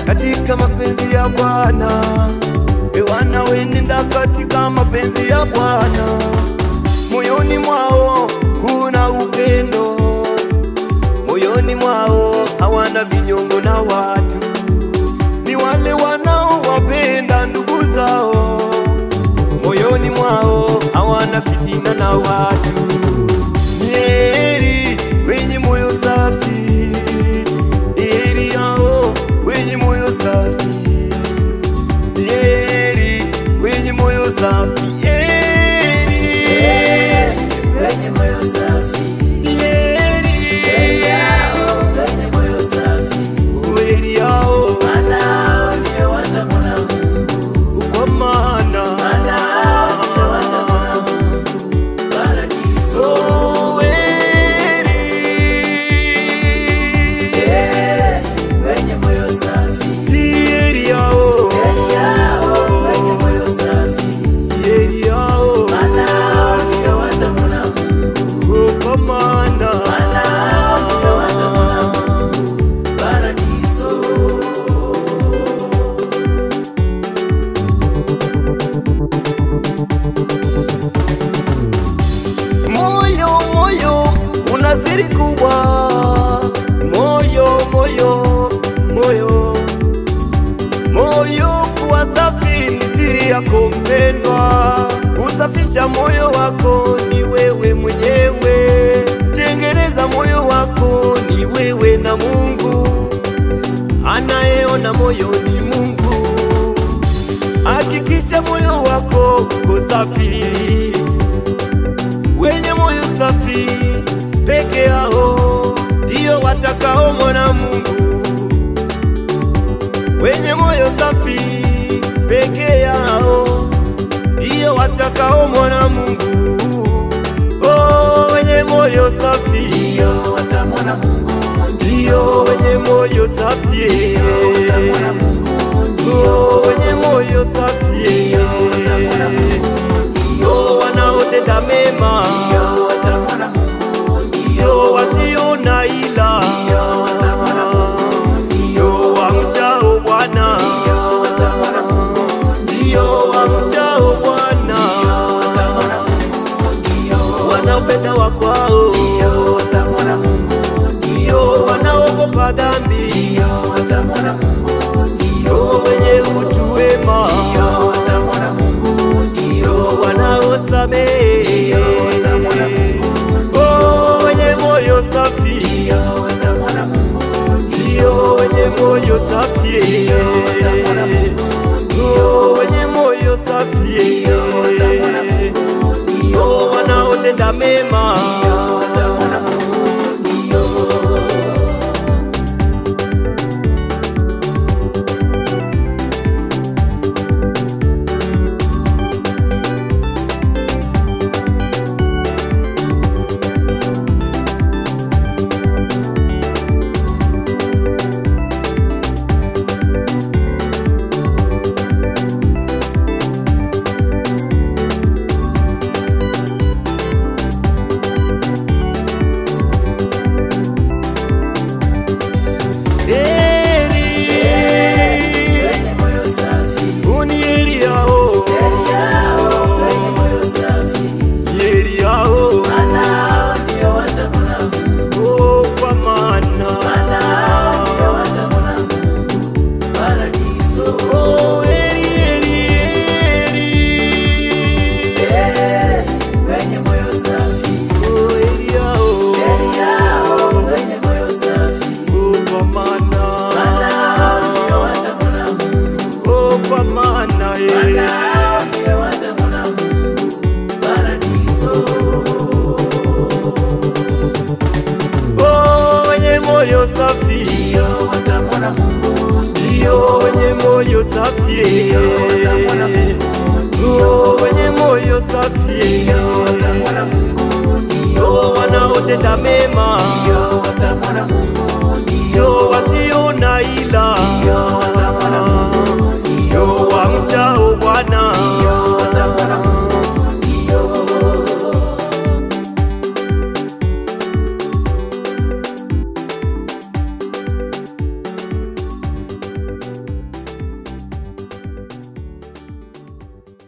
katika mapenzi ya Bwana. E wana wenenda katika mapenzi ya Bwana, moyoni mwao kuna upendo, moyoni mwao hawana vinyongo na watu, ni wale wanaowapenda ndugu zao, moyoni mwao hawana fitina na watu. Ni heri wenye moyo safi, ni heri hao wenye moyo safi, ni heri wenye moyo safi, heri wenye moyo safi, ni heri heri yao wenye moyo safi, heri hao maana hao ndio watamwona Mungu, kwa maana maana hao ndio watamwona Mungu paradiso. oh, heri Eh, wenye moyo safi, heri hao heri yao wenye moyo safi, heri hao maana hao ndio watamwona Mungu, kwa maana maana hao ndio watamwona Mungu paradiso. moyo moyo una siri kubwa moyo moyo moyo moyo kuwa safi ni siri yako mpendwa kusafisha moyo wako ni wewe mwenyewe tengeneza moyo wako ni wewe na mungu anayeona moyo ni mungu hakikisha moyo wako uko safi wenye moyo safi peke yao ndio watakaomwona Mungu. Wenye moyo safi peke yao ndio watakaomwona Mungu. Oh, wenye moyo safi Ndio watamwona Mungu, ndio wenye moyo safi watamwona Mungu, Oh, wenye moyo safi watamwona Mungu, ndio wanaotenda mema ndio watamwona Mungu, ndio wasio na ila watamwona Mungu, ndio wamchao Bwana watamwona Mungu, ndio wamchao Bwana watamwona Mungu, ndio wanaopenda wakwao watamwona Mungu, ndio wanaogopa dhambi ndio watamwona Mungu, ndio ndio wenye utu wema watamwona Mungu, ndio ndio wanaosamehe watamwona Mungu, Oh, wenye moyo safi ndio watamwona Mungu, ndio wenye moyo safi watamwona Mungu, ndio wenye moyo safi watamwona Mungu, ndio wanaotenda mema watamwona Mungu, ndio heri wenye moyo safi, unieri yao heri yao wenye moyo safi, yeri yao maana hao ndio watamwona Mungu, oh, kwa maana maana hao ndio watamwona Mungu paradiso. oh, heri heri heri Eh, wenye moyo safi, oh, heri yao heri yao wenye moyo safi, oh, kwa maana maana hao ndio watamwona Mungu, oh, kwa maana eh. maana hao ndio watamwona Mungu paradiso. Oh, wenye moyo safi Ndio watamwona Mungu, ndio wenye moyo safi watamwona Mungu, ndio wenye moyo safi watamwona Mungu, ndio wanaotenda mema ndio watamwona Mungu, ndio wasio na ila